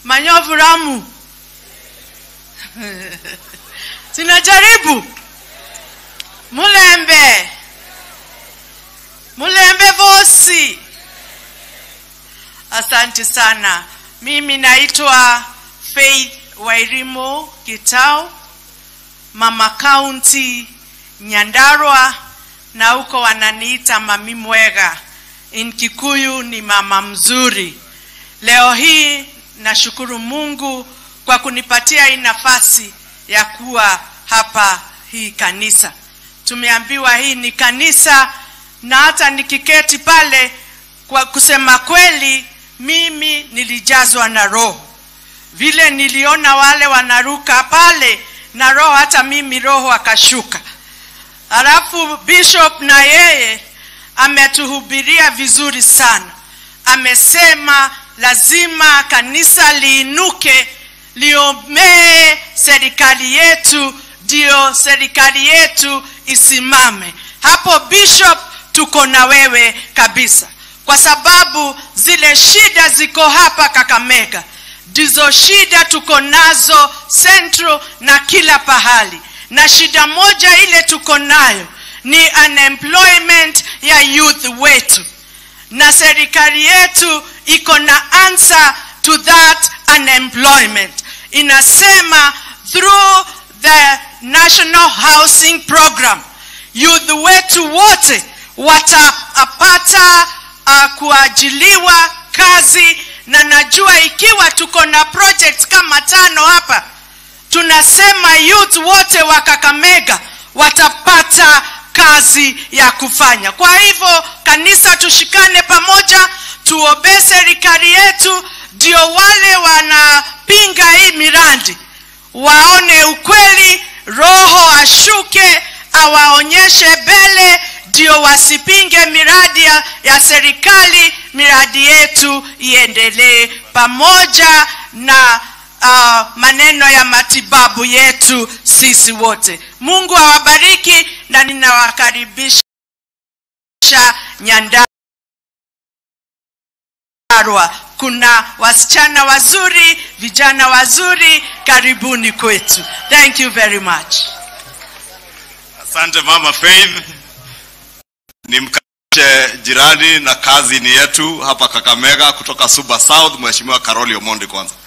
manyovu ramu sinajaribu mulembe mulembe vosi asante sana mimi naitwa faith wairimo gitao mama kaunti nyandarwa na huko wananiita mami mwega in kikuyu ni mama mzuri leo hii nashukuru mungu kwa kunipatia hii nafasi ya kuwa hapa hii kanisa tumeambiwa hii ni kanisa na hata nikiketi pale kwa kusema kweli mimi nilijazwa na roho vile niliona wale wanaruka pale na roho hata mimi roho akashuka halafu bishop na yeye ametuhubiria vizuri sana amesema lazima kanisa liinuke liomee serikali yetu ndio serikali yetu isimame hapo bishop tuko na wewe kabisa kwa sababu zile shida ziko hapa kakamega ndizo shida tuko nazo central na kila pahali na shida moja ile tuko nayo ni unemployment ya youth wetu na serikali yetu iko na answer to that unemployment inasema through the national housing program youth wetu wote watapata uh, kuajiliwa kazi na najua ikiwa tuko na project kama tano hapa tunasema youth wote wa kakamega watapata kazi ya kufanya kwa hivyo kanisa tushikane pamoja tuobee serikali yetu ndio wale wanapinga hii miradi waone ukweli roho ashuke awaonyeshe mbele ndio wasipinge miradi ya, ya serikali miradi yetu iendelee pamoja na uh, maneno ya matibabu yetu sisi wote mungu awabariki na ninawakaribisha nyandarwa kuna wasichana wazuri vijana wazuri karibuni kwetu thank you very much Asante mama Faith, nimkaribishe jirani na kazi ni yetu hapa Kakamega kutoka Suba South, Mheshimiwa Karoli Omondi kwanza.